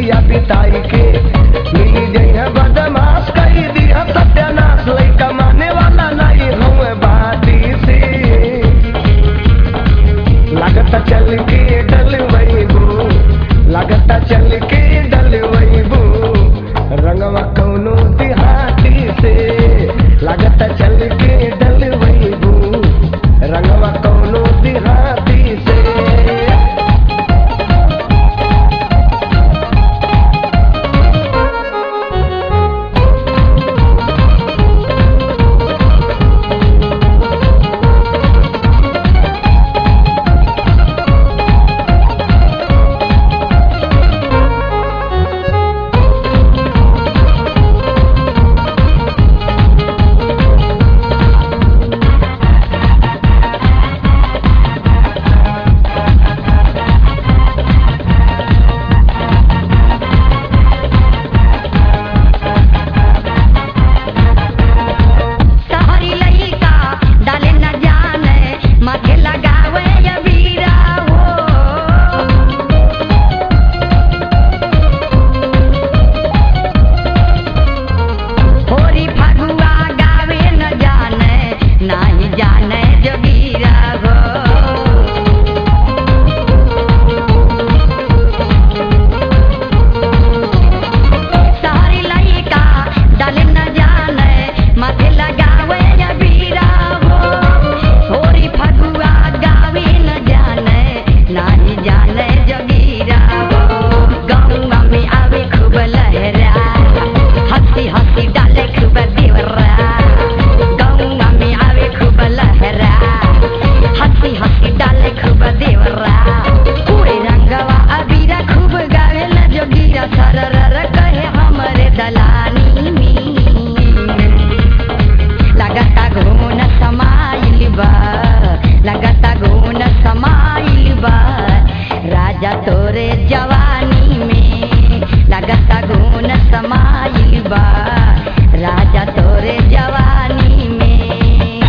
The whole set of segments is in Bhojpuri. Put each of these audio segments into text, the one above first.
रतिया बिताई के मिली जइहा बदमाश कई दिया सत्यानाश लइका माने वाला नहीं हुए बाती से लगता चल के डल वहीबू लगता चल के डल वहीबू रंगवा कौनो देहाती से लगता चल के डल वहीबू रंगवा कौनो देहाती से सहरी लइका डाले न जाने माथे लगावे या बीरा हो होरी फगुआ गावे न जाने नाही जाने जोगीरा हो सहरी लइका डाले न जाने माथे लगावे या बीरा हो होरी फगुआ गावे न जाने नाही जाने जोगीरा हो गंगा में आवे खूब लहरा हंसी हंसी डाले खूब देवरा गंगा में आवे खूब लहरा हंसी हंसी डाले खूब देवरा पूरे रंगवा अबीरा खूब गावे न जोगीरा सरर कहे हमरे दलानी में लगता घून समाइल बा लगता घून समाइल बा राजा तोरे जवानी में लगता घून समाइल बा राजा तोरे जवानी में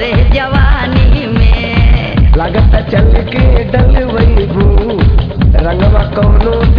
चढ़े जवानी में लागत चल के डलवैबू रंगवा कौनो